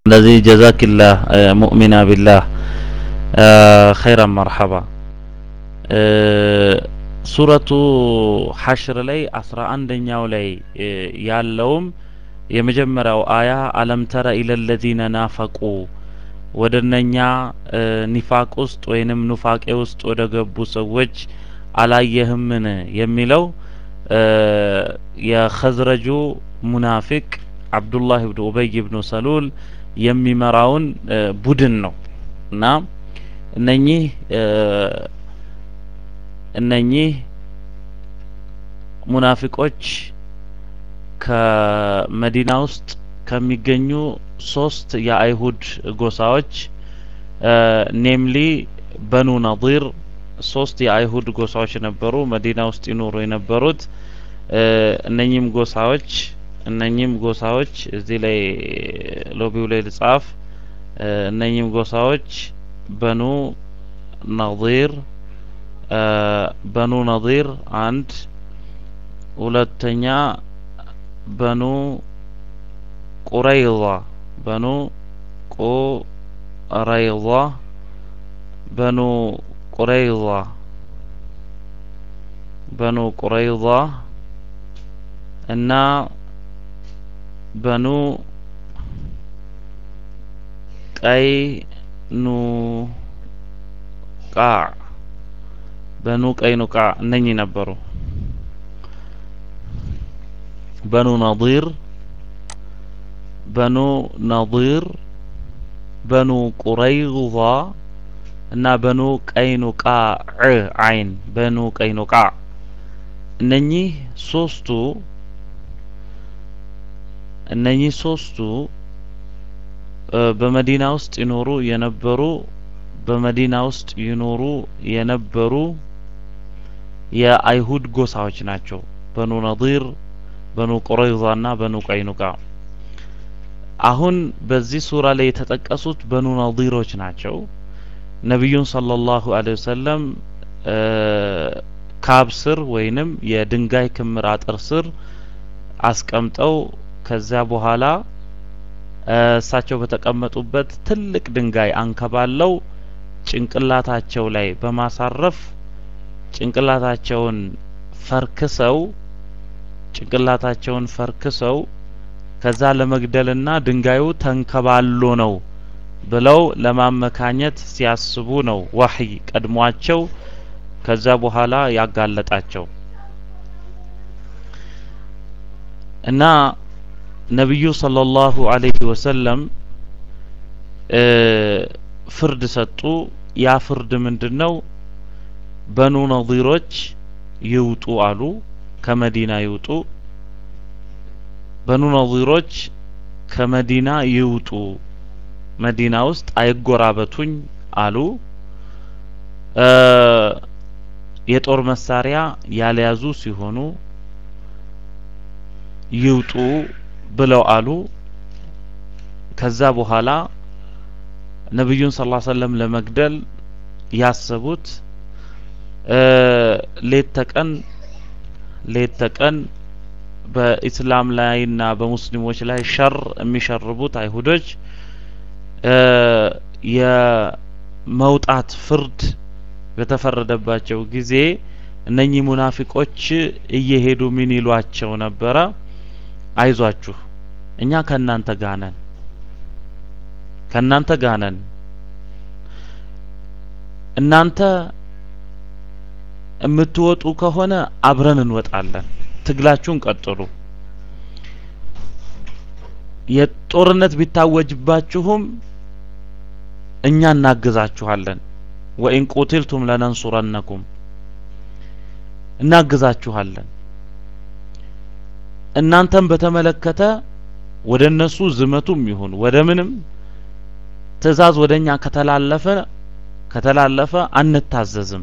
ስለዚህ ጀዛኪላህ ሙእሚና ቢላህ ኸይራን መርሐባ ሱረቱ ሐሽር ላይ አስራ አንደኛው ላይ ያለውም የመጀመሪያው አያ አለም ተረ ኢለለዚነ ናፈቁ ወደ እነኛ ኒፋቅ ውስጥ ወይንም ኑፋቄ ውስጥ ወደ ገቡ ሰዎች አላየህምን የሚለው የኸዝረጁ ሙናፊቅ አብዱላህ ብን ኡበይ ብኑ ሰሉል የሚመራውን ቡድን ነው እና እነኚህ እነኚህ ሙናፊቆች ከመዲና ውስጥ ከሚገኙ ሶስት የአይሁድ ጎሳዎች ኔምሊ በኑ ነዲር ሶስት የአይሁድ ጎሳዎች ነበሩ መዲና ውስጥ ይኖሩ የነበሩት እነኚህም ጎሳዎች እነኚህም ጎሳዎች እዚህ ላይ ሎቢው ላይ ልጻፍ እነኚህም ጎሳዎች በኑ ነዲር በኑ ነዲር አንድ ሁለተኛ በኑ ቁረይዛ በኑ ቁረይዛ በኑ ቁረይዛ በኑ ቁረይዛ እና በኑ ቀይኑቃዕ በኑ ቀይኑቃዕ እነኚህ ነበሩ በኑ ነዲር በኑ ነዲር በኑ ቁረይዛ እና በኑ ቀይኑቃዕ አይን በኑ ቀይኑቃዕ እነኚህ ሶስቱ እነኚህ ሶስቱ በመዲና ውስጥ ይኖሩ የነበሩ በመዲና ውስጥ ይኖሩ የነበሩ የአይሁድ ጎሳዎች ናቸው። በኑ ነዲር፣ በኑ ቁረይዛ እና በኑ ቀይኑቃ። አሁን በዚህ ሱራ ላይ የተጠቀሱት በኑ ነዲሮች ናቸው። ነቢዩን ሰለላሁ ዐለይሂ ወሰለም ካብ ስር ወይንም የድንጋይ ክምር አጥር ስር አስቀምጠው ከዚያ በኋላ እሳቸው በተቀመጡበት ትልቅ ድንጋይ አንከባለው ጭንቅላታቸው ላይ በማሳረፍ ጭንቅላታቸውን ፈርክሰው ጭንቅላታቸውን ፈርክሰው ከዛ ለመግደልና ድንጋዩ ተንከባሎ ነው ብለው ለማመካኘት ሲያስቡ ነው ወህይ ቀድሟቸው ከዛ በኋላ ያጋለጣቸው እና ነቢዩ ሰለላሁ ዐለይሂ ወሰለም ፍርድ ሰጡ። ያ ፍርድ ምንድን ነው? በኑ ነዲሮች ይውጡ አሉ። ከመዲና ይውጡ። በኑ ነዲሮች ከመዲና ይውጡ፣ መዲና ውስጥ አይጎራበቱኝ አሉ። የጦር መሳሪያ ያልያዙ ሲሆኑ ይውጡ ብለው አሉ። ከዛ በኋላ ነቢዩን ሰለላሁ ዐለይሂ ወሰለም ለመግደል ያሰቡት ሌት ተቀን ሌት ተቀን በኢስላም ላይና በሙስሊሞች ላይ ሸር የሚሸርቡት አይሁዶች የመውጣት ፍርድ በተፈረደባቸው ጊዜ እነኚህ ሙናፊቆች እየሄዱ ምን ይሏቸው ነበረ? አይዟችሁ እኛ ከእናንተ ጋር ነን ከእናንተ ጋር ነን እናንተ የምትወጡ ከሆነ አብረን እንወጣለን ትግላችሁን ቀጥሉ የጦርነት ቢታወጅባችሁም እኛ እናግዛችኋለን ወኢን ቁትልቱም ለነንሱረነኩም እናግዛችኋለን እናንተም በተመለከተ ወደ እነሱ ዝመቱም ይሁን ወደ ምንም ትእዛዝ ወደኛ ከተላለፈ ከተላለፈ አንታዘዝም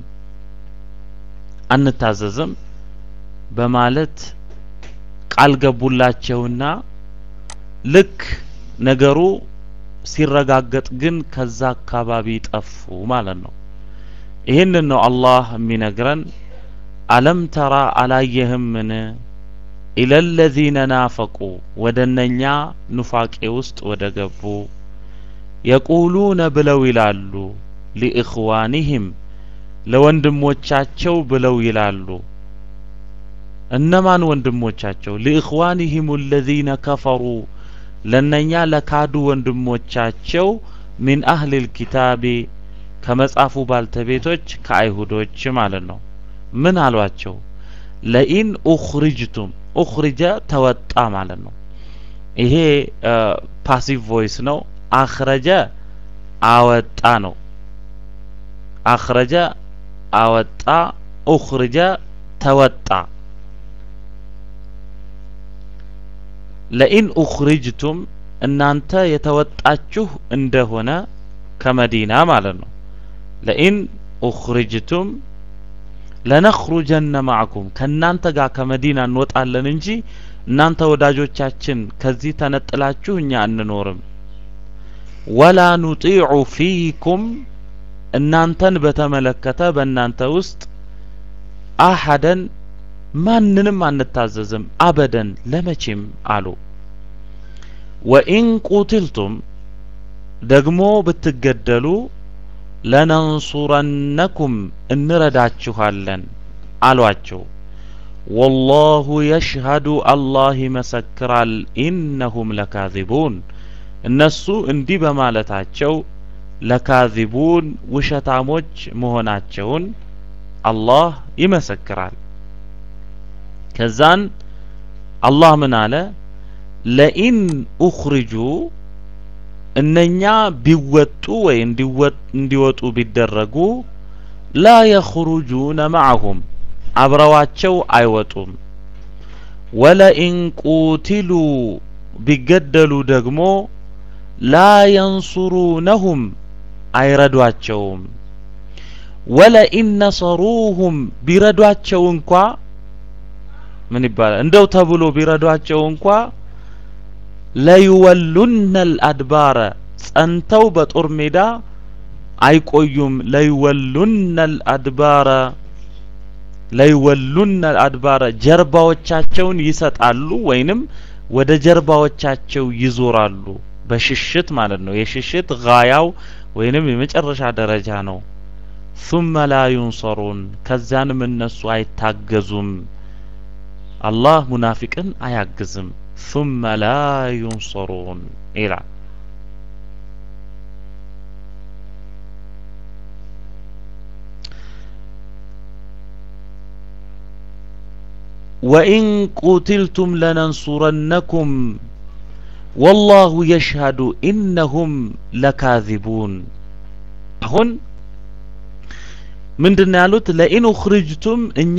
አንታዘዝም በማለት ቃል ገቡላቸውና ልክ ነገሩ ሲረጋገጥ ግን ከዛ አካባቢ ጠፉ ማለት ነው። ይህንን ነው አላህ የሚነግረን አለም ተራ አላየህምን ኢለለዚነ ናፈቁ ወደ እነኛ ኑፋቄ ውስጥ ወደ ገቡ የቁሉነ ብለው ይላሉ ሊእኽዋኒህም ለወንድሞቻቸው ብለው ይላሉ እነማን ወንድሞቻቸው ሊእኽዋኒህም አለዚነ ከፈሩ ለነኛ ለካዱ ወንድሞቻቸው ሚን አህሊል ኪታቢ ከመጽሐፉ ባልተቤቶች ከአይሁዶች ማለት ነው ምን አሏቸው ለኢን ኡኽሪጅቱም ኡኽሪጀ ተወጣ ማለት ነው ይሄ ፓሲቭ ቮይስ ነው አኽረጀ አወጣ ነው አኽረጀ አወጣ ኡኽሪጀ ተወጣ ለኢን ኡኽሪጅቱም እናንተ የተወጣችሁ እንደሆነ ከመዲና ማለት ነው ለኢን ኡኽሪጅቱም ለነኽሩጀነ ማዕኩም ከእናንተ ጋር ከመዲና እንወጣለን እንጂ እናንተ ወዳጆቻችን ከዚህ ተነጥላችሁ እኛ አንኖርም ወላ ኑጢዑ ፊኩም እናንተን በተመለከተ በእናንተ ውስጥ አሐደን ማንንም አንታዘዝም አበደን ለመቼም አሉ ወኢን ቁትልቱም ደግሞ ብትገደሉ ለነንሱረነኩም እንረዳችኋለን አሏቸው ወላሁ የሽሀዱ አላህ ይመሰክራል ኢነሁም ለካዚቡን እነሱ እንዲህ በማለታቸው ለካዚቡን ውሸታሞች መሆናቸውን አላህ ይመሰክራል ከዛን አላህ ምን አለ ለኢን ኡኽሪጁ እነኛ ቢወጡ ወይ እንዲወጡ ቢደረጉ ላ የኽሩጁነ ማዕሁም አብረዋቸው አይወጡም ወለኢን ቁቲሉ ቢገደሉ ደግሞ ላ የንሱሩነሁም አይረዷቸውም ወለኢን ነሰሩሁም ቢረዷቸው እንኳ ምን ይባላል እንደው ተብሎ ቢረዷቸው እንኳ ለይወሉነ አልአድባረ ጸንተው በጦር ሜዳ አይቆዩም ለይወሉነ አልአድባረ ለይወሉነ አልአድባረ ጀርባዎቻቸውን ይሰጣሉ ወይንም ወደ ጀርባዎቻቸው ይዞራሉ በሽሽት ማለት ነው የሽሽት ጋያው ወይንም የመጨረሻ ደረጃ ነው ثم لا ينصرون ከዛንም እነሱ አይታገዙም አላህ ሙናፊቅን አያግዝም ثم لا ينصرون ይላል ወኢን ቁትልቱም ለነንሱረነኩም ወላሁ የሽሀዱ ኢነሁም ለካዚቡን አሁን ምንድን ነው ያሉት ለኢን ኡኽሪጅቱም እኛ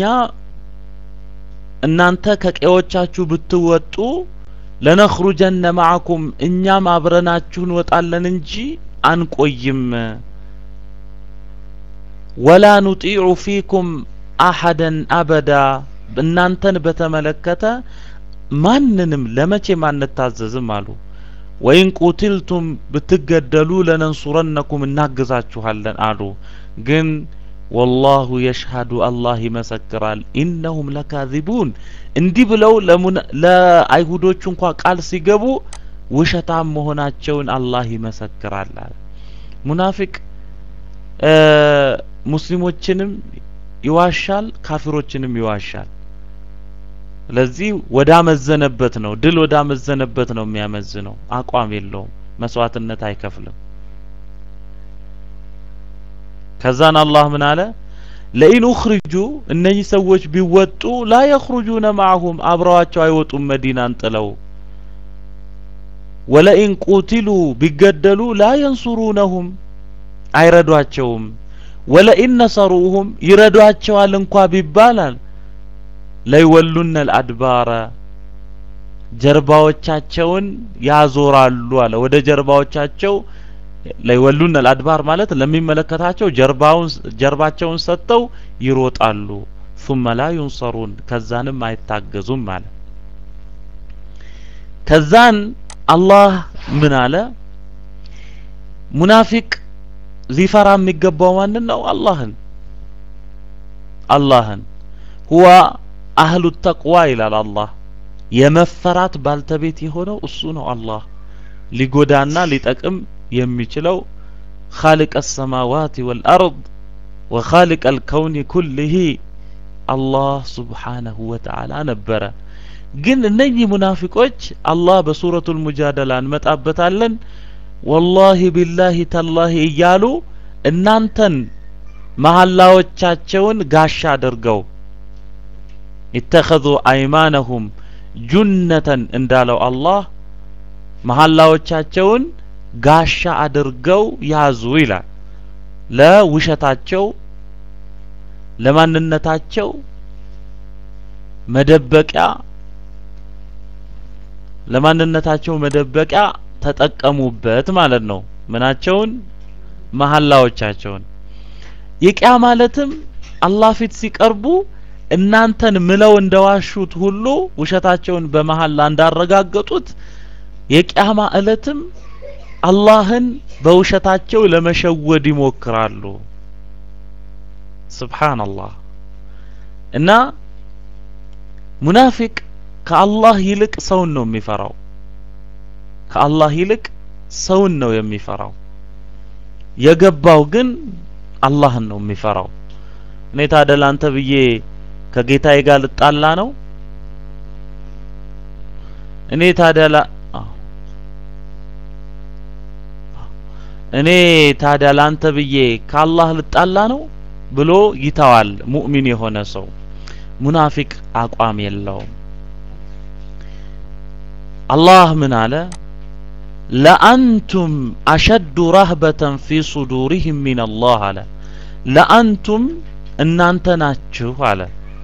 እናንተ ከቀዮቻችሁ ብትወጡ ለነኽሩጀነ ማዕኩም እኛም አብረናችሁ እንወጣለን እንጂ አንቆይም ወላ ኑጢዑ ፊኩም አሐደን አበዳ እናንተን በተመለከተ ማንንም ለመቼም አንታዘዝም አሉ ወይን ቁትልቱም ብትገደሉ ለነንሱረነኩም እናግዛችኋለን አሉ ግን ወላሁ የሽሀዱ አላህ ይመሰክራል ኢነሁም ለካዚቡን እንዲህ ብለው ለአይሁዶቹ እንኳ ቃል ሲገቡ ውሸታም መሆናቸውን አላህ ይመሰክራል አለ ሙናፊቅ ሙስሊሞችንም ይዋሻል ካፊሮችንም ይዋሻል ስለዚህ ወዳመዘነበት ነው ድል ወዳመዘነበት ነው የሚያመዝነው አቋም የለውም መስዋዕትነት አይከፍልም ከዛን አላህ ምን አለ ለኢን ኡኽሪጁ እነዚህ ሰዎች ቢወጡ ላ የኽሩጁነ ማዕሁም አብረዋቸው አይወጡም መዲናን ጥለው ወለኢን ቁቲሉ ቢገደሉ ላ የንሱሩነሁም አይረዷቸውም ወለኢን ነሰሩሁም ይረዷቸዋል እንኳ ቢባላል ለይወሉነ አልአድባረ ጀርባዎቻቸውን ያዞራሉ አለ ወደ ጀርባዎቻቸው ለይወሉነ አልአድባር ማለት ለሚመለከታቸው ጀርባውን ጀርባቸውን ሰጥተው ይሮጣሉ ثم لا ينصرون ከዛንም አይታገዙም አለ ከዛን አላህ ምን አለ ሙናፊቅ ሊፈራ የሚገባው ማንን ነው አላህን አላህን ሁዋ አህሉ ተቅዋ ይላል አላህ የመፈራት ባልተቤት የሆነው እሱ ነው አላህ ሊጎዳና ሊጠቅም የሚችለው ኻሊቀ ሰማዋት ወልአርድ ወኻሊቀ አልከውን ኩልህ አላህ ሱብሓነሁ ወተዓላ ነበረ። ግን እነኚህ ሙናፊቆች አላህ በሱረቱል ሙጃደላ እንመጣበታለን ወላሂ ቢላሂ ተላሂ እያሉ እናንተን መሐላዎቻቸውን ጋሻ አድርገው ኢተኸዙ አይማነሁም ጁነተን እንዳለው አላህ መሐላዎቻቸውን ጋሻ አድርገው ያዙ ይላል። ለውሸታቸው ለማንነታቸው መደበቂያ ለማንነታቸው መደበቂያ ተጠቀሙበት ማለት ነው። ምናቸውን? መሐላዎቻቸውን። የቂያ ማለትም አላህ ፊት ሲቀርቡ እናንተን ምለው እንደዋሹት ሁሉ ውሸታቸውን በመሐላ እንዳረጋገጡት የቂያማ እለትም አላህን በውሸታቸው ለመሸወድ ይሞክራሉ። ስብሓንላህ እና ሙናፊቅ ከአላህ ይልቅ ሰውን ነው የሚፈራው። ከአላህ ይልቅ ሰውን ነው የሚፈራው። የገባው ግን አላህን ነው የሚፈራው። እኔ ታዲያ ላንተ ብዬ ከጌታዬ ጋር ልጣላ ነው? እኔ ታዲያ ላ እኔ ታዲያ ላንተ ብዬ ከአላህ ልጣላ ነው ብሎ ይተዋል። ሙእሚን የሆነ ሰው ሙናፊቅ አቋም የለውም። አላህ ምን አለ? ለአንቱም አሸዱ ረህበተን ፊ ሱዱሪህም ሚን አላህ አለ። ለአንቱም እናንተ ናችሁ አለ።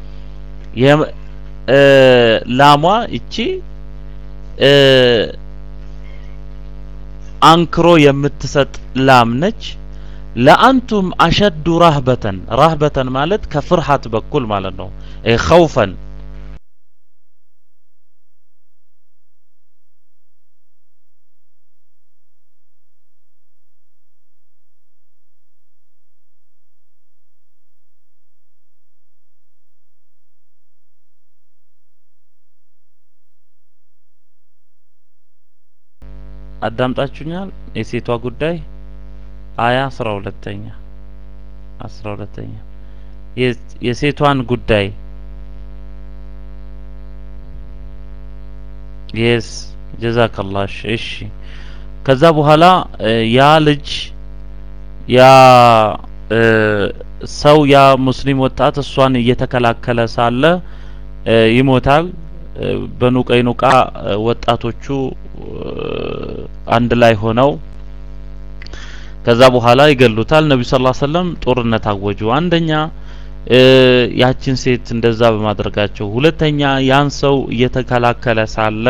ላሟ እቺ አንክሮ የምትሰጥ ላም ነች። ለአንቱም አሸዱ ራህበተን ራህበተን ማለት ከፍርሃት በኩል ማለት ነው። ኸውፈን አዳምጣችሁኛል? የሴቷ ጉዳይ አያ አስራ ሁለተኛ አስራ ሁለተኛ የሴቷን ጉዳይ የስ ጀዛከላሽ እሺ። ከዛ በኋላ ያ ልጅ ያ ሰው ያ ሙስሊም ወጣት እሷን እየተከላከለ ሳለ ይሞታል። በኑ ቀይኑቃ ወጣቶቹ አንድ ላይ ሆነው ከዛ በኋላ ይገሉታል። ነብዩ ሰለላሁ ዐለይሂ ወሰለም ጦርነት አወጁ። አንደኛ ያችን ሴት እንደዛ በማድረጋቸው፣ ሁለተኛ ያን ሰው እየተከላከለ ሳለ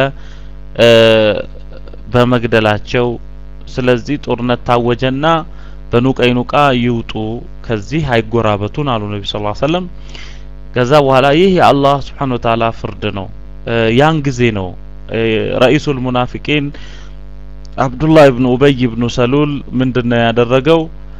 በመግደላቸው። ስለዚህ ጦርነት ታወጀና በኑ ቀይኑቃ ይውጡ፣ ከዚህ አይጎራበቱን አሉ ነብዩ ሰለላሁ ዐለይሂ ወሰለም። ከዛ በኋላ ይህ የአላህ ሱብሓነሁ ወተዓላ ፍርድ ነው። ያን ጊዜ ነው ረኢሱል ሙናፊቂን አብዱላህ ኢብኑ ኡበይ ኢብኑ ሰሉል ምንድነው ያደረገው?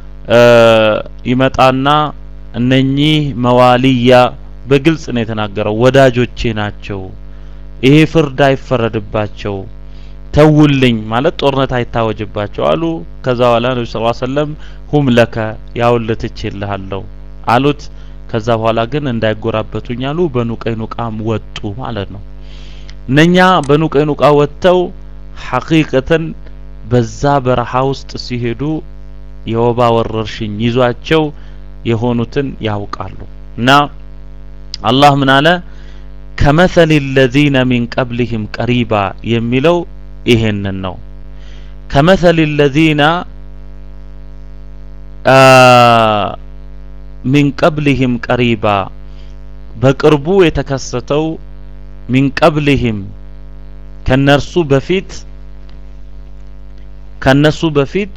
ይመጣና እነኚህ መዋሊያ በግልጽ ነው የተናገረው፣ ወዳጆቼ ናቸው፣ ይሄ ፍርድ አይፈረድባቸው፣ ተውልኝ ማለት ጦርነት አይታወጅባቸው አሉ። ከዛ በኋላ ነብዩ ሰለላሁ ዐለይሂ ወሰለም ሁም ለከ ያውልህ ትችልሃለሁ አሉት። ከዛ በኋላ ግን እንዳይጎራበቱኝ አሉ። በኑ ቀይኑቃም ወጡ ማለት ነው። እነኛ በኑ ቀይኑቃ ወጥተው ሐቂቀተን በዛ በረሃ ውስጥ ሲሄዱ የወባ ወረርሽኝ ይዟቸው የሆኑትን ያውቃሉ። እና አላህ ምን አለ? ከመሰል ለዚነ ሚን ቀብሊህም ቀሪባ የሚለው ይሄንን ነው። ከመሰል ለዚነ ሚን ቀብሊህም ቀሪባ በቅርቡ የተከሰተው ሚን ቀብሊህም ከነርሱ በፊት ከነሱ በፊት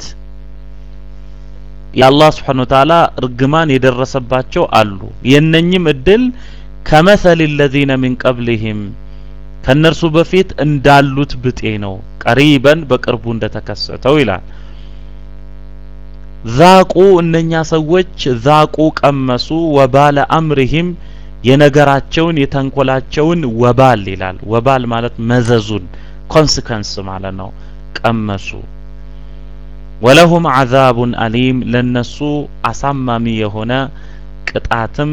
የአላህ ስብሓነ ወተዓላ እርግማን የደረሰባቸው አሉ። የነኝም እድል ከመሰል ለዚነ ሚን ቀብሊህም ከነርሱ በፊት እንዳሉት ብጤ ነው። ቀሪበን በቅርቡ እንደተከሰተው ይላል። ዛቁ እነኛ ሰዎች ዛቁ ቀመሱ፣ ወባለ አምሪሂም የነገራቸውን የተንኮላቸውን ወባል ይላል። ወባል ማለት መዘዙን ኮንሲከንስ ማለት ነው። ቀመሱ ወለሁም ዐዛቡን አሊም ለነሱ አሳማሚ የሆነ ቅጣትም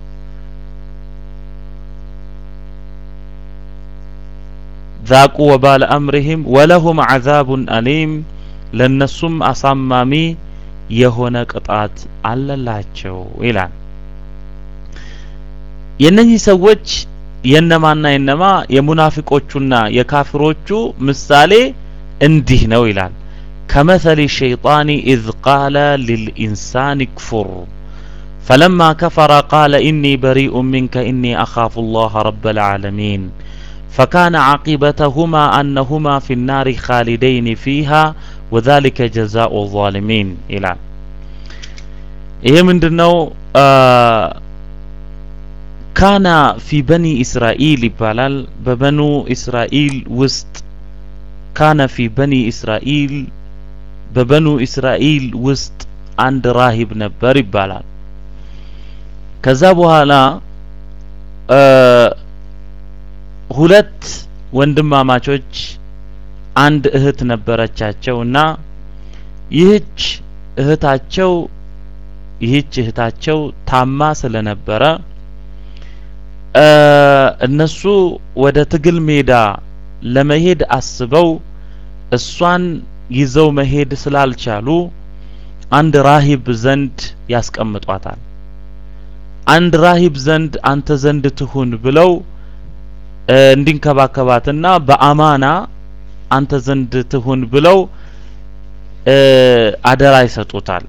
ዛቁ ወባለ አምሪሂም ወለሁም ዐዛቡን አሊም ለነሱም አሳማሚ የሆነ ቅጣት አለላቸው ይላል። የእነኚህ ሰዎች የነማና የነማ የሙናፊቆቹና የካፊሮቹ ምሳሌ እንዲህ ነው ይላል። ከመሰሊ ሸይጣን ኢዝ ቃለ ሊልኢንሳን ክፉር ፈለማ ከፈረ ቃለ ኢኒ በሪኡ ሚንከ ኢኒ አኻፉ ላህ ረበል ዓለሚን فكان عاقبتهما أنهما في النار خالدين فيها وذلك جزاء الظالمين إلى ይሄ ምንድነው ካና ፊ በኒ እስራኤል ይባላል በበኑ እስራኤል ውስጥ ካነ ፊ በኒ እስራኤል በበኑ እስራኤል ውስጥ አንድ ራሂብ ነበር ይባላል ከዛ በኋላ ሁለት ወንድማማቾች አንድ እህት ነበረቻቸው እና ይህች እህታቸው ይህች እህታቸው ታማ ስለነበረ እነሱ ወደ ትግል ሜዳ ለመሄድ አስበው እሷን ይዘው መሄድ ስላልቻሉ አንድ ራሂብ ዘንድ ያስቀምጧታል። አንድ ራሂብ ዘንድ አንተ ዘንድ ትሁን ብለው እንዲንከባከባትና በአማና አንተ ዘንድ ትሁን ብለው አደራ ይሰጡታል።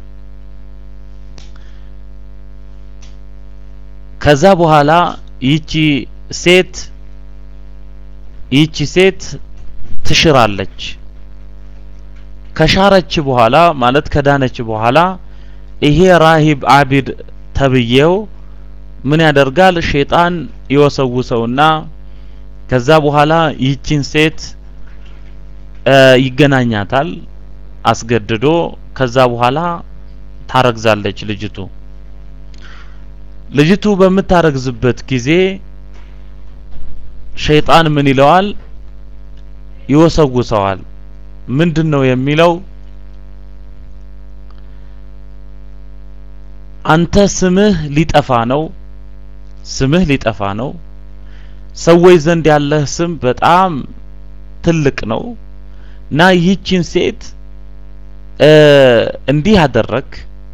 ከዛ በኋላ ይቺ ሴት ይቺ ሴት ትሽራለች። ከሻረች በኋላ ማለት ከዳነች በኋላ ይሄ ራሂብ አቢድ ተብዬው ምን ያደርጋል? ሼጣን ይወሰውሰውና ከዛ በኋላ ይህችን ሴት ይገናኛታል አስገድዶ። ከዛ በኋላ ታረግዛለች ልጅቱ። ልጅቱ በምታረግዝበት ጊዜ ሸይጣን ምን ይለዋል? ይወሰውሰዋል። ምንድን ነው የሚለው? አንተ ስምህ ሊጠፋ ነው፣ ስምህ ሊጠፋ ነው። ሰዎች ዘንድ ያለህ ስም በጣም ትልቅ ነው እና ይህችን ሴት እንዲህ አደረግ፣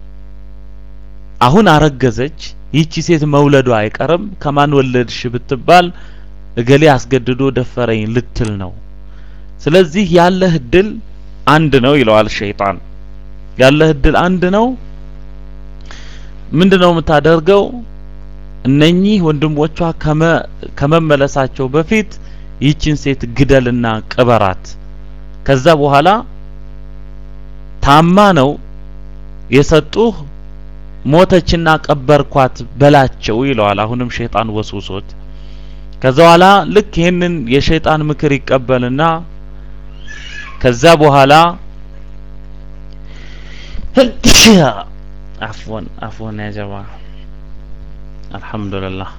አሁን አረገዘች። ይህቺ ሴት መውለዷ አይቀርም። ከማን ወለድሽ ብትባል እገሌ አስገድዶ ደፈረኝ ልትል ነው። ስለዚህ ያለህ እድል አንድ ነው ይለዋል ሸይጣን። ያለህ እድል አንድ ነው። ምንድነው የምታደርገው? እነኚህ ወንድሞቿ ከመመለሳቸው በፊት ይህችን ሴት ግደልና ቅበራት። ከዛ በኋላ ታማ ነው የሰጡህ ሞተችና ቀበርኳት በላቸው ይለዋል። አሁንም ሸይጣን ወስውሶት ከዛ በኋላ ልክ ይህንን የሸይጣን ምክር ይቀበልና ከዛ በኋላ አፍወን አፍወን ያ ጀማ አልሐምዱሊላህ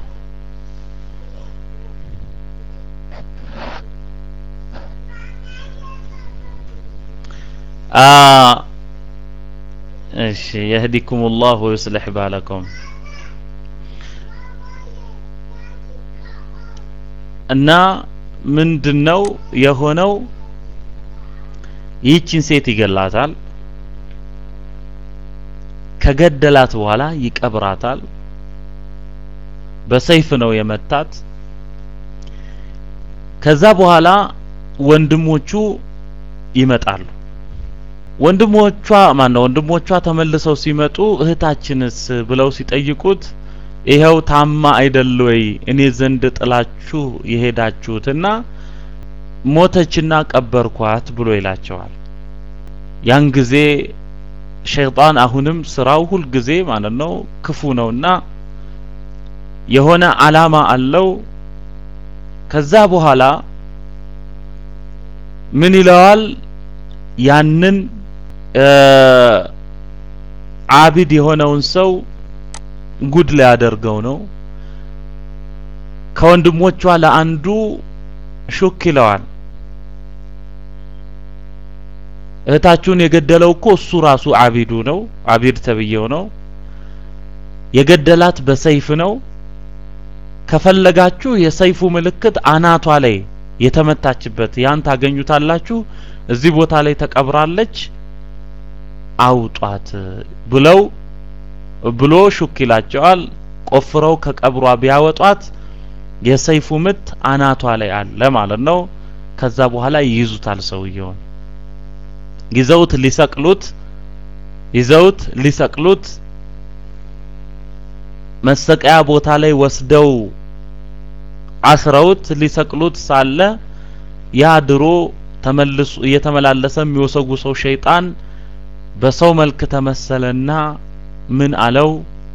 እሺ የህዲኩም ላህ ወዩስሊሕ ባለኩም እና ምንድነው የሆነው? ይህችን ሴት ይገላታል። ከገደላት በኋላ ይቀብራታል። በሰይፍ ነው የመታት። ከዛ በኋላ ወንድሞቹ ይመጣሉ። ወንድሞቿ ማን ነው ወንድሞቿ ተመልሰው ሲመጡ እህታችንስ ብለው ሲጠይቁት ይኸው ታማ አይደል ወይ እኔ ዘንድ ጥላችሁ የሄዳችሁትና ሞተችና ቀበርኳት ብሎ ይላቸዋል። ያን ጊዜ ሸይጣን አሁንም ስራው ሁል ጊዜ ማለት ነው ክፉ ነውና የሆነ አላማ አለው። ከዛ በኋላ ምን ይለዋል? ያንን አቢድ የሆነውን ሰው ጉድ ሊያደርገው ነው። ከወንድሞቿ ለአንዱ ሹክ ይለዋል። እህታችሁን የገደለው እኮ እሱ ራሱ አቢዱ ነው አቢድ ተብዬው ነው የገደላት በሰይፍ ነው ከፈለጋችሁ የሰይፉ ምልክት አናቷ ላይ የተመታችበት ያን ታገኙታላችሁ እዚህ ቦታ ላይ ተቀብራለች አውጧት ብለው ብሎ ሹክ ይላቸዋል ቆፍረው ከቀብሯ ቢያወጧት የሰይፉ ምት አናቷ ላይ አለ ማለት ነው ከዛ በኋላ ይይዙታል ሰውየውን ይዘውት ሊሰቅሉት ይዘውት ሊሰቅሉት መሰቀያ ቦታ ላይ ወስደው አስረውት ሊሰቅሉት ሳለ ያ ድሮ ተመልሶ እየተመላለሰ የሚወሰጉሰው ሸይጣን በሰው መልክ ተመሰለና ምን አለው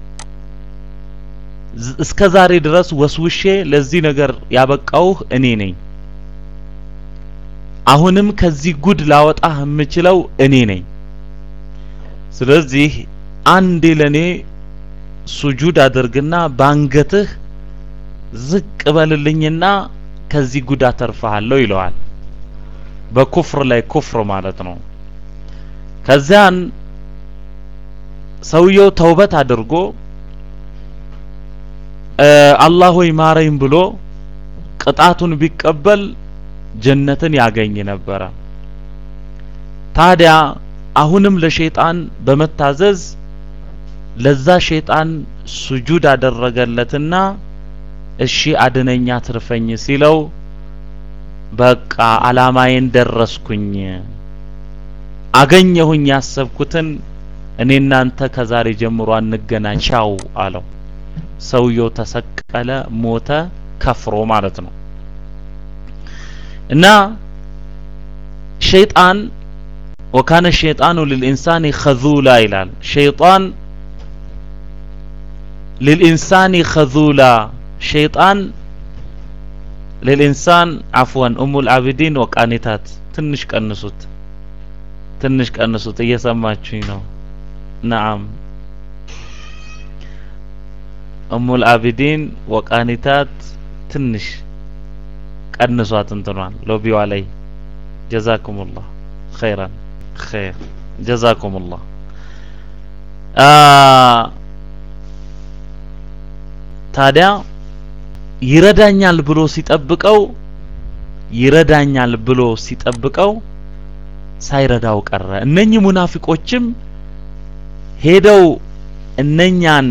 እስከ ዛሬ ድረስ ወስውሼ ለዚህ ነገር ያበቃውህ እኔ ነኝ አሁንም ከዚህ ጉድ ላወጣህ የምችለው እኔ ነኝ ስለዚህ አንዴ ለኔ ሱጁድ አድርግና ባንገትህ ዝቅ በልልኝና ከዚህ ጉድ አተርፍሃለሁ ይለዋል በኩፍር ላይ ኩፍር ማለት ነው ከዚያን ሰውየው ተውበት አድርጎ አላህ ሆይ ማረኝ ብሎ ቅጣቱን ቢቀበል ጀነትን ያገኝ ነበረ ታዲያ አሁንም ለሸይጣን በመታዘዝ ለዛ ሸይጣን ሱጁድ አደረገለትና እሺ አድነኛ ትርፈኝ ሲለው በቃ አላማዬን ደረስኩኝ አገኘሁኝ ያሰብኩትን እኔ እናንተ ከዛሬ ጀምሮ አንገናኝ ቻው አለው ሰውየው ተሰቀለ ሞተ ከፍሮ ማለት ነው እና ሸይጣን ወካነ ሸይጣኑ ልልኢንሳኒ ኸዙላ ይላል ሸይጣን ልልኢንሳኒ ኸዙላ ሸይጣን ልልኢንሳን አፍወን ኡሙ ልአቢዲን ወቃኒታት ትንሽ ቀንሱት ትንሽ ቀንሱት እየሰማችሁኝ ነው ነአም ኡሙ ልአቢዲን ወቃኒታት ትንሽ ቀንሷት እንትኗን ሎቢዋ ላይ ጀዛኩሙላህ ኸይራን ኸይር ጀዛኩሙላህ ታዲያ ይረዳኛል ብሎ ሲጠብቀው ይረዳኛል ብሎ ሲጠብቀው ሳይረዳው ቀረ እነኚህ ሙናፊቆችም ሄደው እነኛን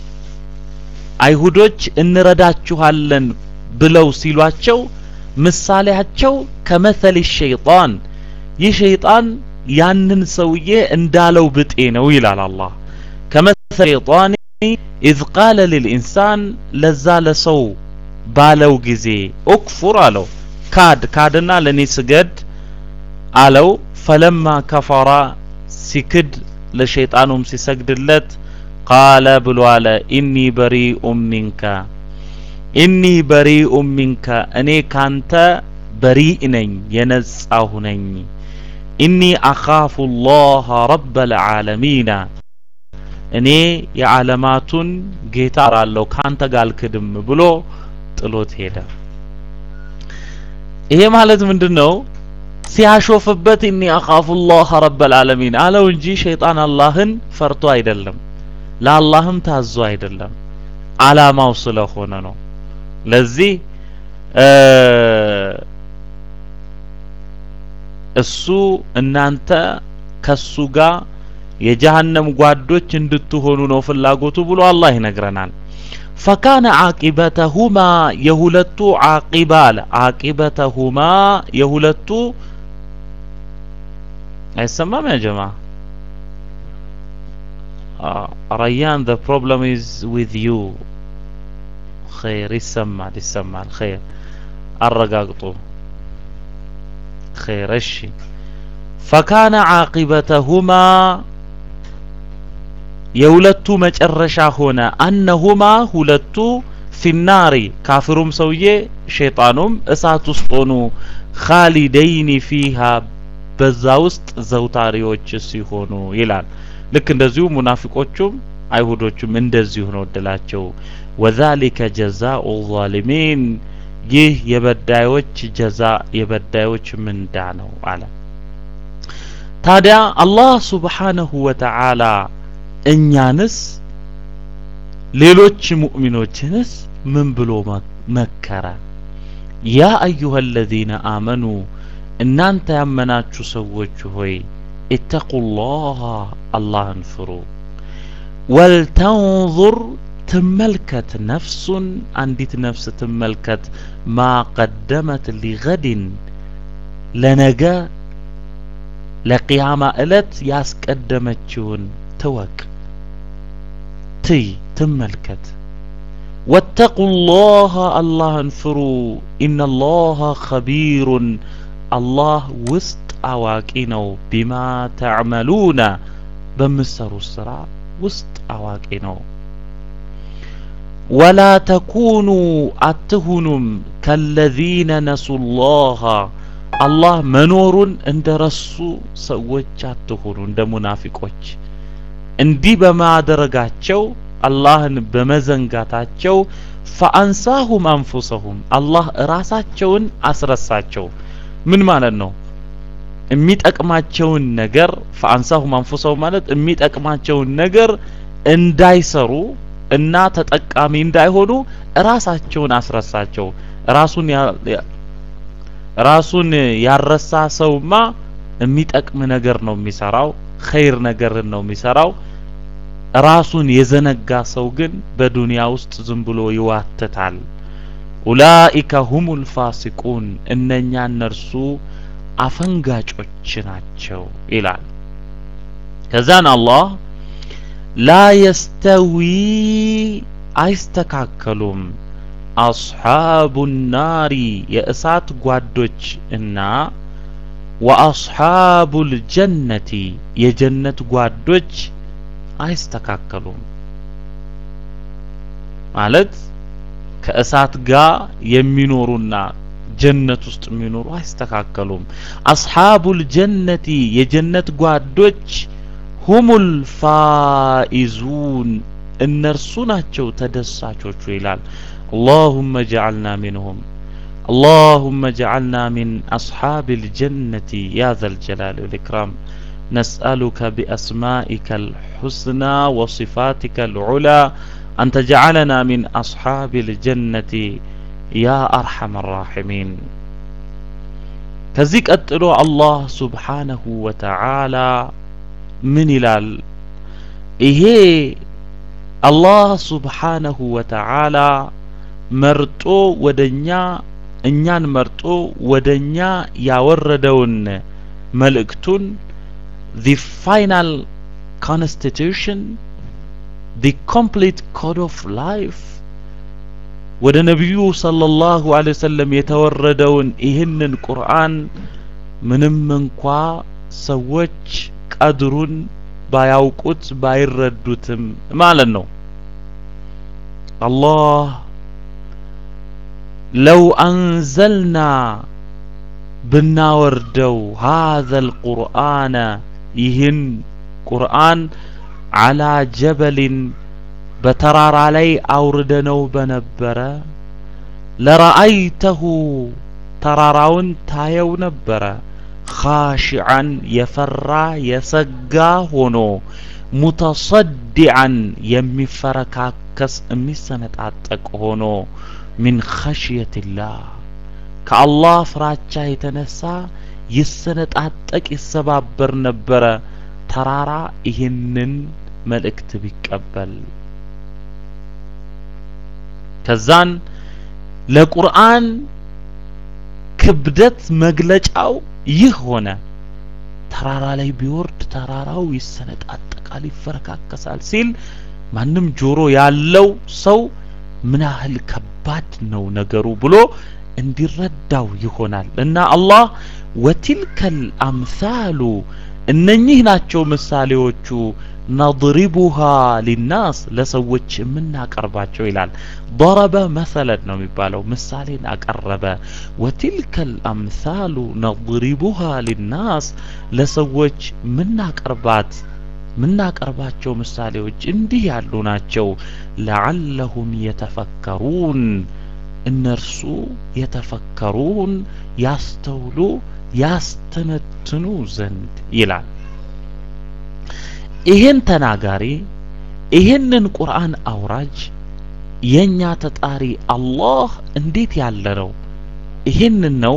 አይሁዶች እንረዳችኋለን ብለው ሲሏቸው ምሳሌያቸው ከመሰል ሸይጣን ይህ ሸይጣን ያንን ሰውዬ እንዳለው ብጤ ነው ይላል አላህ ከመሰል ሸይጣን ኢዝ ቃለ ልልኢንሳን ለዛ ለሰው ባለው ጊዜ ኡክፉር አለው ካድ ካድና ለኔ ስገድ አለው ፈለማ ከፈራ ሲክድ ለሸይጣኑም ሲሰግድለት ቃለ ብሎ አለ ኢኒ በሪኡ ሚንከ ኢኒ በሪኡ ሚንከ እኔ ካንተ በሪእ ነኝ የነጻሁ ነኝ ኢኒ አኻፉ ላህ ረብ ልዓለሚና እኔ የዓለማቱን ጌታ ራለሁ ካንተ ጋር አልክድም ብሎ ጥሎት ሄደ ይሄ ማለት ምንድን ነው ሲያሾፍበት እኒ አኻፉ ላህ ረብ ልዓለሚን አለው እንጂ ሸይጣን አላህን ፈርቶ አይደለም ለአላህም ታዞ አይደለም አላማው ስለሆነ ነው ለዚህ እሱ እናንተ ከሱ ጋር የጀሃነም ጓዶች እንድትሆኑ ነው ፍላጎቱ ብሎ አላህ ይነግረናል ፈካነ ዓቂበተሁማ የሁለቱ ዓቂባ አለ ዓቂበተሁማ የሁለቱ አይሰማም ያ ጀማ ረያን the problem is with you ኸይር ይሰማል ይሰማል ኸይር አረጋግጡ ኸይር እሺ ፈካነ ዓቂበተሁማ የሁለቱ መጨረሻ ሆነ አነሁማ ሁለቱ ፊናሪ ካፍሩም ሰውዬ ሸይጣኑም እሳት ውስጥ ሆኑ ኻሊደይኒ ፊሃ በዛ ውስጥ ዘውታሪዎች ሲሆኑ ይላል ልክ እንደዚሁ ሙናፊቆቹም አይሁዶቹም እንደዚሁ ነው እድላቸው ወዛሊከ ጀዛኡ ዛሊሚን ይህ የበዳዮች ጀዛ የበዳዮች ምንዳ ነው አለ ታዲያ አላህ ሱብሓነሁ ወተዓላ እኛንስ ሌሎች ሙእሚኖችንስ ምን ብሎ መከረ? ያ አዩሃ አለዚነ አመኑ እናንተ ያመናችሁ ሰዎች ሆይ ኢተቁላህ አላህን ፍሩ። ወልተንዙር ትመልከት ነፍሱን አንዲት ነፍስ ትመልከት ማ ቀደመት ሊገድን ለነገ ለቅያማ ዕለት ያስቀደመችውን ትወቅ ትይ ትመልከት ወተቁላህ አላህን ፍሩ ኢነላህ ኸቢሩን አላህ ውስጥ አዋቂ ነው ቢማ ተዕመሉነ በምትሰሩት ስራ ውስጥ አዋቂ ነው ወላ ተኩኑ አትሁኑም ከለዚነ ነሱላህ አላህ መኖሩን እንደ ረሱ ሰዎች አትሁኑ እንደ ሙናፊቆች እንዲህ በማድረጋቸው አላህን በመዘንጋታቸው ፈአንሳሁም አንፉሰሁም አላህ ራሳቸውን አስረሳቸው ምን ማለት ነው የሚጠቅማቸውን ነገር ፈአንሳሁም አንፉሰሁም ማለት የሚጠቅማቸውን ነገር እንዳይሰሩ እና ተጠቃሚ እንዳይሆኑ ራሳቸውን አስረሳቸው ራሱን ራሱን ያረሳ ሰውማ የሚጠቅም ነገር ነው የሚሰራው ኸይር ነገርን ነው የሚሰራው ራሱን የዘነጋ ሰው ግን በዱንያ ውስጥ ዝም ብሎ ይዋትታል ኡላኢከ ሁሙል ፋሲቁን እነኛ እነርሱ አፈንጋጮች ናቸው ይላል ከዛን አላህ ላ የስተዊ አይስተካከሉም አስሓቡ ናሪ የእሳት ጓዶች እና ወአስሓቡ ልጀነቲ የጀነት ጓዶች አይስተካከሉም ማለት ከእሳት ጋር የሚኖሩና ጀነት ውስጥ የሚኖሩ አይስተካከሉም አስሓቡል ጀነቲ የጀነት ጓዶች ሁሙል ፋኢዙን እነርሱ ናቸው ተደሳቾቹ ይላል اللهم اجعلنا منهم اللهم اجعلنا من أصحاب الجنة يا ذا الجلال والإكرام نسألك بأسمائك الحسنى وصفاتك العلى أن تجعلنا من أصحاب الجنة يا أرحم الراحمين كذيك أتلو الله سبحانه وتعالى من إلال إيه الله سبحانه وتعالى መርጦ ወደኛ እኛን መርጦ ወደኛ ያወረደውን መልእክቱን the final constitution the complete code of life ወደ ነቢዩ ሰለላሁ ዐለይሂ ወሰለም የተወረደውን ይህንን ቁርአን ምንም እንኳ ሰዎች ቀድሩን ባያውቁት ባይረዱትም ማለት ነው አላህ ለው አንዘልና ብናወርደው ሃዘል ቁርአነ ይህን ቁርአን አላ ጀበሊን በተራራ ላይ አውርደነው በነበረ ለረአይተሁ ተራራውን ታየው ነበረ ኻሽዓን የፈራ የሰጋ ሆኖ ሙተሰዲዓን የሚፈረካከስ የሚሰነጣጠቅ ሆኖ ሚን ኸሽየትላህ ከአላህ ፍራቻ የተነሳ ይሰነጣጠቅ ይሰባበር ነበረ ተራራ ይህንን መልእክት ቢቀበል ከዛን ለቁርአን ክብደት መግለጫው ይህ ሆነ ተራራ ላይ ቢወርድ ተራራው ይሰነጣጠቃል ይፈረካከሳል ሲል ማንም ጆሮ ያለው ሰው ምን ያህል ከባድ ነው ነገሩ ብሎ እንዲረዳው ይሆናል እና አላህ ወቲልከል አምሳሉ እነኚህ ናቸው ምሳሌዎቹ ነድሪቡሃ ሊናስ ለሰዎች የምናቀርባቸው ይላል ضرب መሰለን ነው የሚባለው ምሳሌን አቀረበ ወቲልከል አምሳሉ ነድሪቡሃ ሊናስ ለሰዎች ምናቀርባት ምናቀርባቸው ምሳሌዎች እንዲህ ያሉ ናቸው ለዓለሁም የተፈከሩን እነርሱ የተፈከሩን ያስተውሉ ያስተነትኑ ዘንድ ይላል ይሄን ተናጋሪ ይሄንን ቁርአን አውራጅ የኛ ተጣሪ አላህ እንዴት ያለ ነው? ይሄንን ነው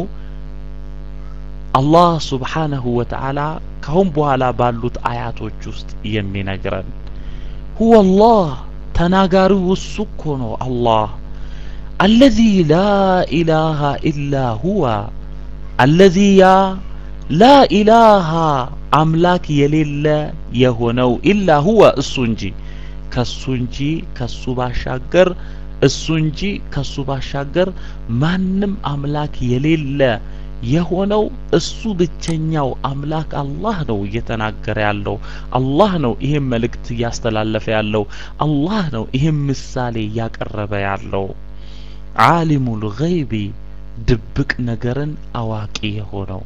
አላህ ሱብሓነሁ ወተዓላ ካሁን በኋላ ባሉት አያቶች ውስጥ የሚነግረን ሁወ አላህ ተናጋሪው እሱ እኮ ነው አላህ አለዚ ላ ኢላሃ ኢላ ሁወ አለዚ ያ ላ ኢላሃ አምላክ የሌለ የሆነው ኢላ ሁወ እሱ እንጂ ከሱ እንጂ ከሱ ባሻገር እሱ እንጂ ከሱ ባሻገር ማንም አምላክ የሌለ የሆነው እሱ ብቸኛው አምላክ አላህ ነው እየተናገረ ያለው። አላህ ነው ይህም መልእክት እያስተላለፈ ያለው። አላህ ነው ይህም ምሳሌ እያቀረበ ያለው። ዓሊሙል ገይቢ ድብቅ ነገርን አዋቂ የሆነው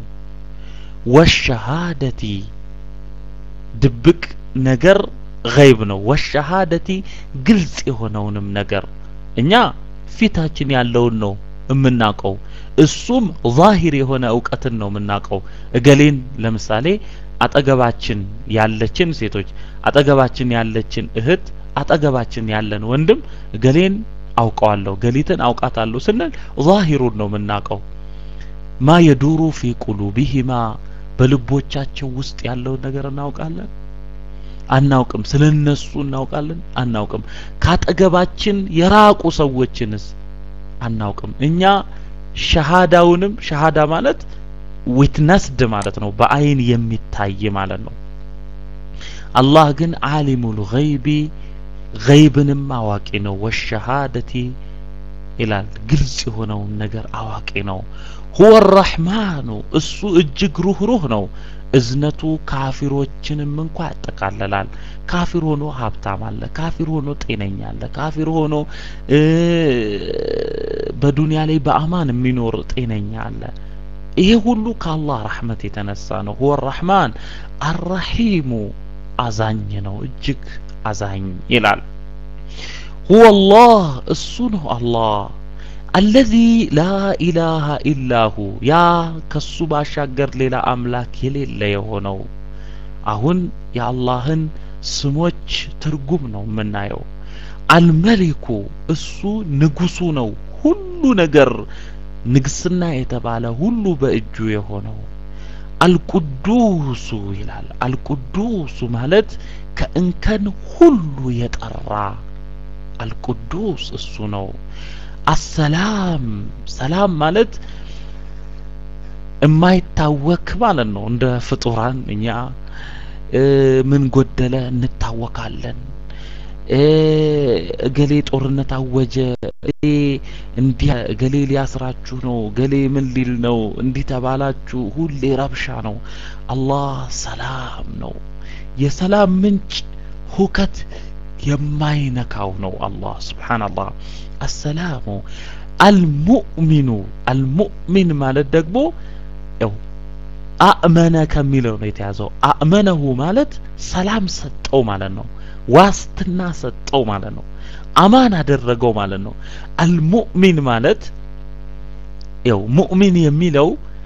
ወሸሃደቲ ድብቅ ነገር ገይብ ነው። ወሸሃደቲ ግልጽ የሆነውንም ነገር እኛ ፊታችን ያለውን ነው የምናውቀው። እሱም ዛሂር የሆነ እውቀትን ነው የምናውቀው። እገሌን ለምሳሌ አጠገባችን ያለችን ሴቶች፣ አጠገባችን ያለችን እህት፣ አጠገባችን ያለን ወንድም እገሌን አውቀዋለሁ፣ ገሊትን አውቃታለሁ ስንል ዛሂሩን ነው የምናውቀው። ማ የዱሩ ፊ ቁሉቢሂማ በልቦቻቸው ውስጥ ያለውን ነገር እናውቃለን አናውቅም? ስለ እነሱ እናውቃለን አናውቅም? ካጠገባችን የራቁ ሰዎችንስ አናውቅም? እኛ ሸሃዳውንም ሸሃዳ ማለት ዊትነስድ ማለት ነው፣ በአይን የሚታይ ማለት ነው። አላህ ግን ዓሊሙል ገይቢ ገይብንም አዋቂ ነው። ወሸሃደቲ ይላል ግልጽ የሆነውን ነገር አዋቂ ነው። ሁወ ረሕማኑ እሱ እጅግ ሩህሩህ ነው። እዝነቱ ካፊሮችንም እንኳ ያጠቃልላል። ካፊር ሆኖ ሀብታም አለ፣ ካፊር ሆኖ ጤነኛ አለ፣ ካፊር ሆኖ በዱንያ ላይ በአማን የሚኖር ጤነኛ አለ። ይሄ ሁሉ ከአላህ ረሕመት የተነሳ ነው። ሁወ ረሕማን አረሒሙ አዛኝ ነው፣ እጅግ አዛኝ ይላል። ሁወ አላህ እሱ ነው አላህ አለዚ ላ ኢላሃ ኢላሁ ያ ከሱ ባሻገር ሌላ አምላክ የሌለ የሆነው። አሁን የአላህን ስሞች ትርጉም ነው የምናየው። አልመሊኩ እሱ ንጉሱ ነው፣ ሁሉ ነገር ንግስና የተባለ ሁሉ በእጁ የሆነው። አልቁዱሱ ይላል። አልቁዱሱ ማለት ከእንከን ሁሉ የጠራ አልቁዱስ እሱ ነው። አሰላም ሰላም ማለት የማይታወክ ማለት ነው። እንደ ፍጡራን እኛ ምን ጎደለ እንታወካለን። እገሌ ጦርነት አወጀ፣ እንዲህ እገሌ ሊያስራችሁ ነው፣ እገሌ ምን ሊል ነው፣ እንዲህ ተባላችሁ፣ ሁሌ ረብሻ ነው። አላህ ሰላም ነው። የሰላም ምንጭ ሁከት የማይነካው ነው። አላህ ስብሓንላህ አሰላሙ አልሙእሚኑ አልሙእሚን ማለት ደግሞ ያው አእመነ ከሚለው ነው የተያዘው። አእመነሁ ማለት ሰላም ሰጠው ማለት ነው። ዋስትና ሰጠው ማለት ነው። አማን አደረገው ማለት ነው። አልሙእሚን ማለት ያው ሙእሚን የሚለው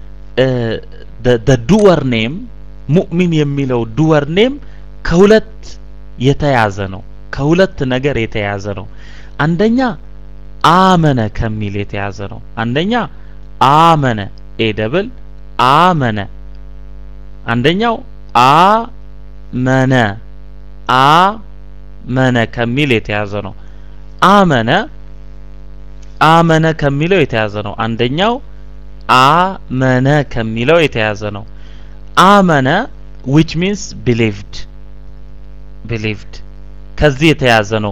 ዱወር ኔም ሙእሚን የሚለው ዱወር ኔም ከሁለት የተያዘ ነው። ከሁለት ነገር የተያዘ ነው። አንደኛ አመነ ከሚል የተያዘ ነው። አንደኛ አመነ ኤ ደብል አመነ። አንደኛው አመነ አመነ ከሚል የተያዘ ነው። አመነ አመነ ከሚለው የተያዘ ነው። አንደኛው አመነ ከሚለው የተያዘ ነው። አመነ which means believed believed ከዚህ የተያዘ ነው።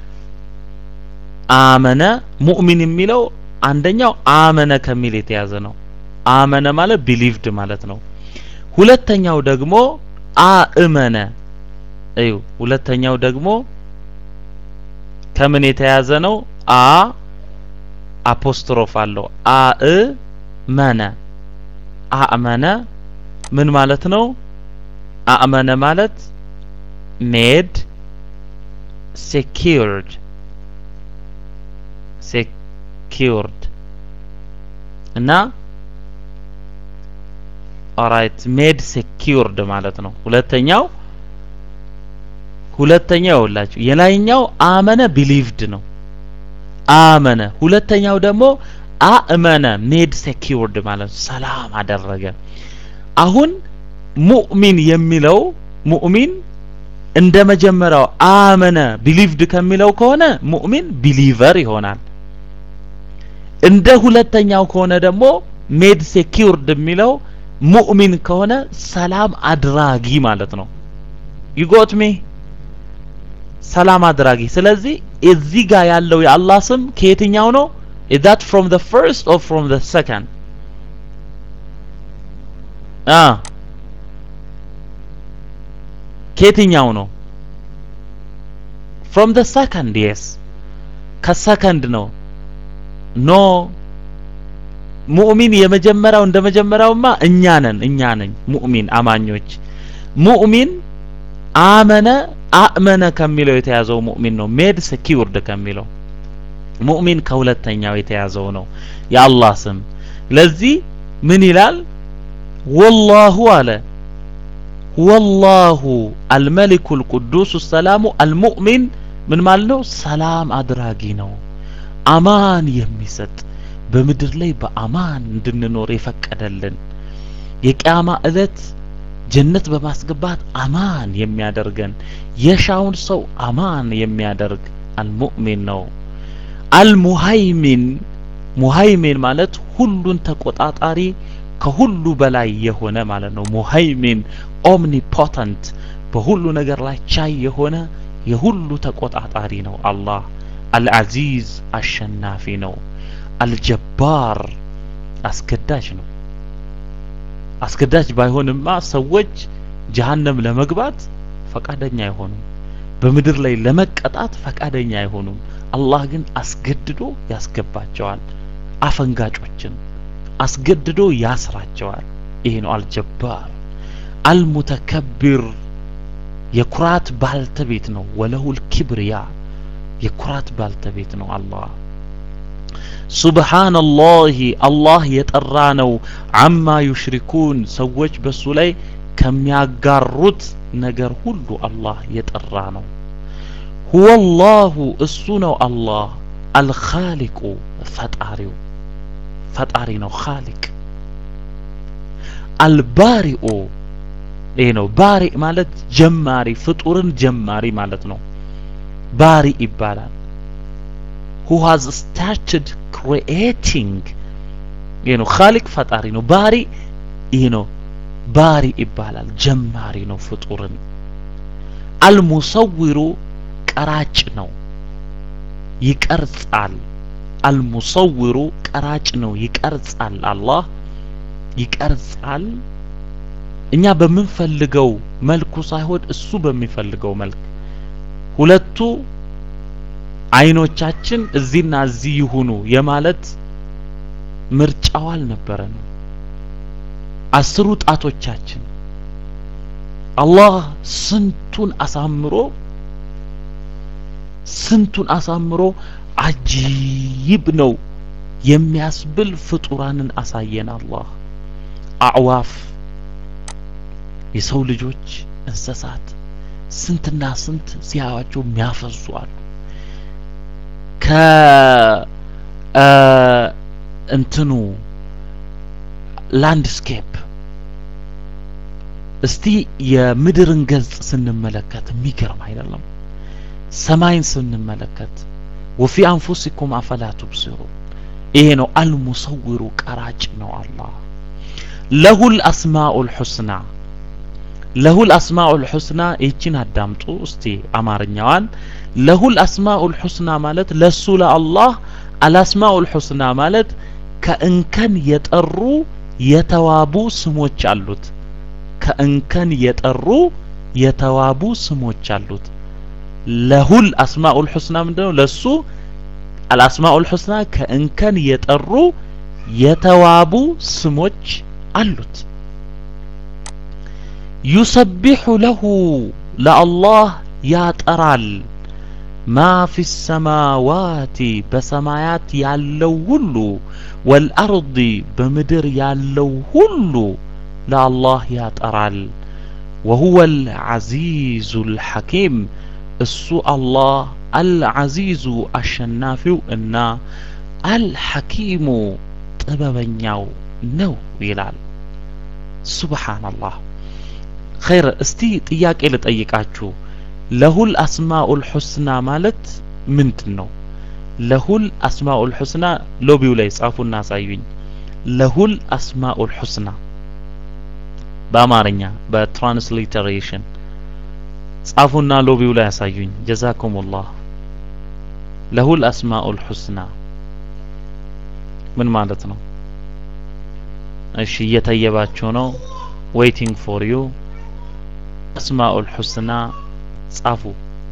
አመነ ሙእሚን የሚለው አንደኛው አመነ ከሚል የተያዘ ነው። አመነ ማለት ቢሊቭድ ማለት ነው። ሁለተኛው ደግሞ አእመነ እዩ። ሁለተኛው ደግሞ ከምን የተያዘ ነው? አ አፖስትሮፍ አለው። አእመነ አእመነ ምን ማለት ነው? አእመነ ማለት ሜድ ሴኪርድ ሴኪርድ እና ኦራይት ሜድ ሴኪርድ ማለት ነው። ሁለተኛው ሁለተኛው ይኸውላችሁ የላይኛው አመነ ቢሊቭድ ነው አመነ ሁለተኛው ደግሞ አእመነ ሜድ ሴኪውርድ ማለት ነው ሰላም አደረገ አሁን ሙእሚን የሚለው ሙእሚን እንደ መጀመሪያው አመነ ቢሊቭድ ከሚለው ከሆነ ሙእሚን ቢሊቨር ይሆናል እንደ ሁለተኛው ከሆነ ደግሞ ሜድ ሴኪውርድ የሚለው ሙእሚን ከሆነ ሰላም አድራጊ ማለት ነው ይጎት ሚ ሰላም አድራጊ ስለዚህ እዚህ ጋር ያለው የአላህ ስም ከየትኛው ነው is that from the first or from the second አ ከየትኛው ነው from the second yes ከሰከንድ ነው ኖ ሙእሚን የመጀመሪያው እንደ መጀመሪያውማ እኛ ነን እኛ ነን ሙእሚን አማኞች ሙእሚን አመነ አእመነ ከሚለው የተያዘው ሙእሚን ነው ሜድ ሴኪውርድ ከሚለው ሙእሚን ከሁለተኛው የተያዘው ነው የአላህ ስም ለዚህ ምን ይላል ወላሁ አለ ወላሁ አልመሊኩ ልቁዱስ ሰላሙ አልሙእሚን ምን ማለት ነው ሰላም አድራጊ ነው አማን የሚሰጥ በምድር ላይ በአማን እንድንኖር የፈቀደልን የቅያማ እለት ጀነት በማስገባት አማን የሚያደርገን የሻውን ሰው አማን የሚያደርግ አልሙእሚን ነው አልሙሃይሚን ሙሃይሚን ማለት ሁሉን ተቆጣጣሪ ከሁሉ በላይ የሆነ ማለት ነው ሙሃይሚን ኦምኒፖተንት በሁሉ ነገር ላይ ቻይ የሆነ የሁሉ ተቆጣጣሪ ነው አላህ አልዓዚዝ አሸናፊ ነው አልጀባር አስገዳጅ ነው አስገዳጅ ባይሆንማ ሰዎች ጀሃነም ለመግባት ፈቃደኛ አይሆኑም በምድር ላይ ለመቀጣት ፈቃደኛ አይሆኑም አላህ ግን አስገድዶ ያስገባቸዋል አፈንጋጮችን አስገድዶ ያስራቸዋል ይሄ ነው አልጀባር አልሙተከቢር የኩራት ባልተቤት ነው ወለሁል ኪብርያ የኩራት ባልተቤት ነው አላህ ሱብሃንአላህ አላህ የጠራ ነው አማ ዩሽሪኩን ሰዎች በሱ ላይ ከሚያጋሩት ነገር ሁሉ አላህ የጠራ ነው ሁወ አላሁ እሱ ነው አላህ አልኻሊቁ ፈጣሪው ፈጣሪ ነው ኻሊቅ አልባሪኡ ይሄ ነው ባሪ ማለት ጀማሪ ፍጡርን ጀማሪ ማለት ነው ባሪ ይባላል who has started creating ይሄ ነው ኻሊቅ ፈጣሪ ነው ባሪ ይሄ ነው ባሪ ይባላል ጀማሪ ነው ፍጡርን አልሙሰዊሩ ቀራጭ ነው ይቀርጻል አልሙሰዊሩ ቀራጭ ነው ይቀርጻል አላህ ይቀርጻል እኛ በምንፈልገው መልኩ ሳይሆን እሱ በሚፈልገው መልክ ሁለቱ አይኖቻችን እዚህና እዚህ ይሁኑ የማለት ምርጫው አልነበረንም አስሩ ጣቶቻችን አላህ ስንቱን አሳምሮ ስንቱን አሳምሮ አጂብ ነው የሚያስብል ፍጡራንን አሳየን አላህ አዕዋፍ የሰው ልጆች እንስሳት ስንትና ስንት ሲያዩዋቸው የሚያፈዙ አሉ ከ እንትኑ ላንድስኬፕ እስቲ የምድርን ገጽ ስንመለከት የሚገርም አይደለም ሰማይን ስንመለከት ወፊ አንፉሲኩም አፈላ ቱብሲሩ ይሄ ነው አልሙሰውሩ ቀራጭ ነው አላህ ለሁል አስማኡል ሑስና ለሁል አስማኡል ሑስና ይህችን አዳምጡ እስቲ አማርኛዋን ለሁል አስማኡል ሑስና ማለት ለሱ ለአላህ አልአስማኡል ሑስና ማለት ከእንከን የጠሩ የተዋቡ ስሞች አሉት ከእንከን የጠሩ የተዋቡ ስሞች አሉት ለሁል አስማኡል ሑስና ምንድነው ለሱ አልአስማኡል ሑስና ከእንከን የጠሩ የተዋቡ ስሞች አሉት ዩሰቢሑ ለሁ ለአላህ ያጠራል ማ ፊ ሰማዋቲ በሰማያት ያለው ሁሉ ወልአርዲ በምድር ያለው ሁሉ ለአላህ ያጠራል ወሁወ አልዓዚዙ ልሐኪም እሱ አላህ አልዓዚዙ አሸናፊው እና አልሐኪሙ ጥበበኛው ነው ይላል። ሱብሓነላህ። ኸይር እስቲ ጥያቄ ልጠይቃችሁ። ለሁል አስማኡል ሑስና ማለት ምንድን ነው? ለሁል አስማኡል ሑስና ሎቢው ላይ ጻፉና አሳዩኝ። ለሁል አስማኡል ሑስና በአማርኛ በትራንስሊተሬሽን ጻፉና ሎቢው ላይ ያሳዩኝ። ጀዛኩሙላህ። ለሁል አስማኡል ሑስና ምን ማለት ነው? እሺ እየተየባችሁ ነው። ዌይቲንግ ፎር ዩ አስማኡል ሑስና ጻፉ።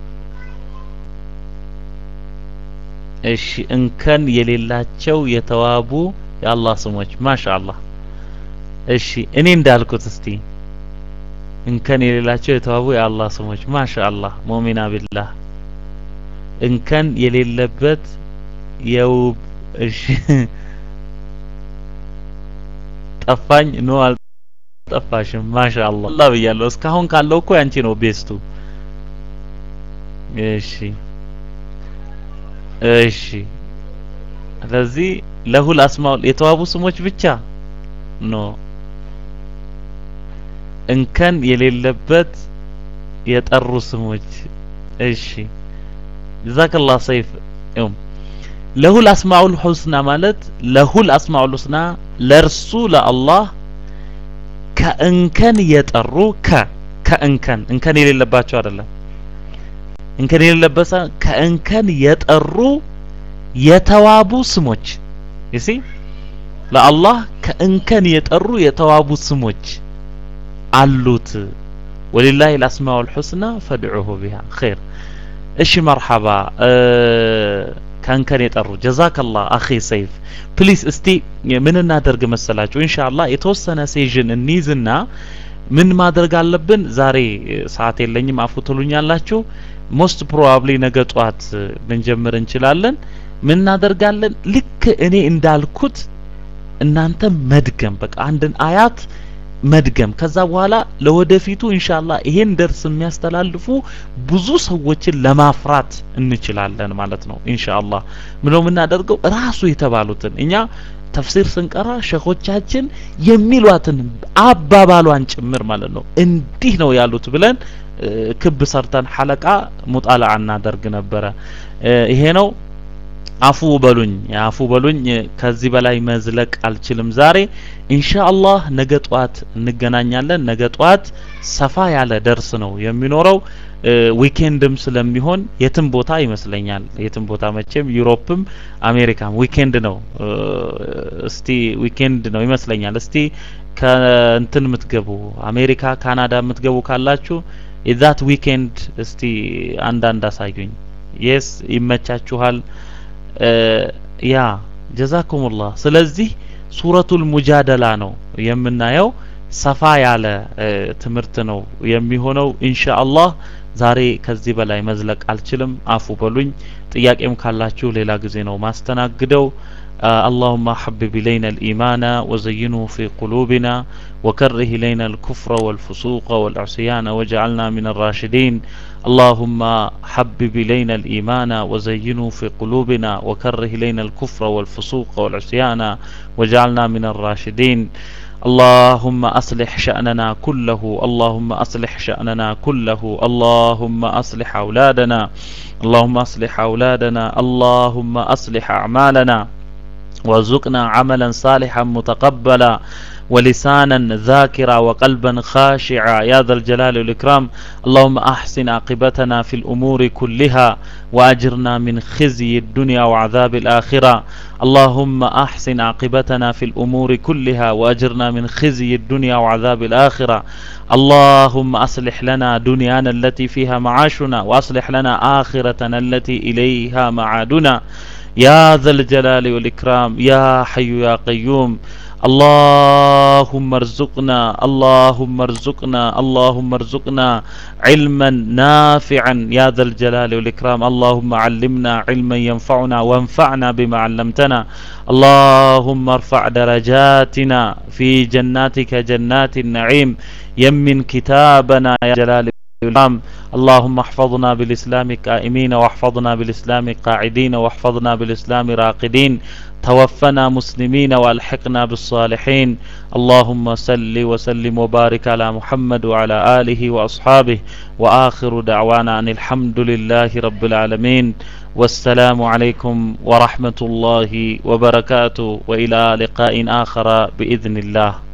እሺ እንከን የሌላቸው የተዋቡ የአላህ ስሞች ማሻአላህ። እሺ እኔ እንዳልኩት እስቲ እንከን የሌላቸው የተዋቡ የአላህ ስሞች ማሻአላህ። ሙእሚና ቢላህ እንከን የሌለበት የውብ እሺ ጠፋኝ ኖ አልጠፋሽም። ማሻአላህ አላህ ብያለሁ። እስካሁን ካለው እኮ ያንቺ ነው ቤስቱ። እሺ እሺ። ስለዚህ ለሁል አስማኡል የተዋቡ ስሞች ብቻ ኖ እንከን የሌለበት የጠሩ ስሞች። እሺ ጀዛከላህ ሰይፍ ይሁን ለሁል አስማኡል ሑስና ማለት ለሁል አስማኡል ሑስና ለእርሱ ለአላህ ከእንከን የጠሩ ከ ከእንከን እንከን የሌለባቸው አይደለም። እንከን የሌለበት ከእንከን የጠሩ የተዋቡ ስሞች ይሲ ለአላህ ከእንከን የጠሩ የተዋቡ ስሞች አሉት። ወሊላሂ አልአስማኡል ሑስና ፈድዑሁ ቢሃ ኸይር። እሺ መርሐባ ከእንከን የጠሩ ጀዛከላህ አኺ ሰይፍ ፕሊስ እስቲ ምን እናደርግ መሰላችሁ ኢንሻአላህ የተወሰነ ሴዥን እንይዝና ምን ማድረግ አለብን ዛሬ ሰዓት የለኝም አፉ ትሉኛላችሁ ሞስት ፕሮባብሊ ነገ ጧት ልንጀምር እንችላለን ምን እናደርጋለን ልክ እኔ እንዳልኩት እናንተ መድገም በቃ አንድን አያት መድገም ከዛ በኋላ ለወደፊቱ ኢንሻአላህ ይሄን ደርስ የሚያስተላልፉ ብዙ ሰዎችን ለማፍራት እንችላለን ማለት ነው ኢንሻአላህ ምነው የምናደርገው ራሱ የተባሉትን እኛ ተፍሲር ስንቀራ ሸኾቻችን የሚሏትን አባባሏን ጭምር ማለት ነው እንዲህ ነው ያሉት ብለን ክብ ሰርተን ሐለቃ ሙጣላ እናደርግ ነበረ ይሄ ነው አፉ በሉኝ አፉ በሉኝ ከዚህ በላይ መዝለቅ አልችልም ዛሬ ኢንሻአላህ ነገ ጧት እንገናኛለን ነገ ጧት ሰፋ ያለ ደርስ ነው የሚኖረው ዊኬንድም ስለሚሆን የትም ቦታ ይመስለኛል የትም ቦታ መቼም ዩሮፕም አሜሪካም ዊኬንድ ነው እስቲ ዊኬንድ ነው ይመስለኛል እስቲ ከእንትን የምትገቡ አሜሪካ ካናዳ የምትገቡ ካላችሁ የዛት ዊኬንድ እስቲ አንዳንድ አሳዩኝ የስ ይመቻችኋል ያ ጀዛኩሙላህ ስለዚህ ሱረቱል ሙጃደላ ነው የምናየው ሰፋ ያለ ትምህርት ነው የሚሆነው ኢንሻአላህ ዛሬ ከዚህ በላይ መዝለቅ አልችልም አፉ በሉኝ ጥያቄም ካላችሁ ሌላ ጊዜ ነው ማስተናግደው اللهم حبب إلينا الإيمان وزينه في قلوبنا وكره إلينا الكفر والفسوق والعصيان واجعلنا من الراشدين اللهم حبب إلينا الإيمان وزينه في قلوبنا وكره إلينا الكفر والفسوق والعصيان واجعلنا من الراشدين اللهم أصلح شأننا كله اللهم أصلح شأننا كله اللهم أصلح أولادنا اللهم أصلح أولادنا اللهم أصلح أعمالنا وارزقنا عملا صالحا متقبلا ولسانا ذاكرا وقلبا خاشعا يا ذا الجلال والإكرام اللهم أحسن عاقبتنا في الأمور كلها وأجرنا من خزي الدنيا وعذاب الآخرة اللهم أحسن عاقبتنا في الأمور كلها وأجرنا من خزي الدنيا وعذاب الآخرة اللهم أصلح لنا دنيانا التي فيها معاشنا وأصلح لنا آخرتنا التي إليها معادنا يا ذا الجلال والإكرام يا حي يا قيوم اللهم ارزقنا اللهم ارزقنا اللهم ارزقنا علما نافعا يا ذا الجلال والإكرام اللهم علمنا علما ينفعنا وانفعنا بما علمتنا اللهم ارفع درجاتنا في جناتك جنات النعيم يمن كتابنا يا جلال اللهم احفظنا بالإسلام قائمين واحفظنا بالإسلام قاعدين واحفظنا بالإسلام راقدين توفنا مسلمين والحقنا بالصالحين اللهم صل وسلم وبارك على محمد وعلى آله وأصحابه وآخر دعوانا أن الحمد لله رب العالمين والسلام عليكم ورحمة الله وبركاته وإلى لقاء آخر بإذن الله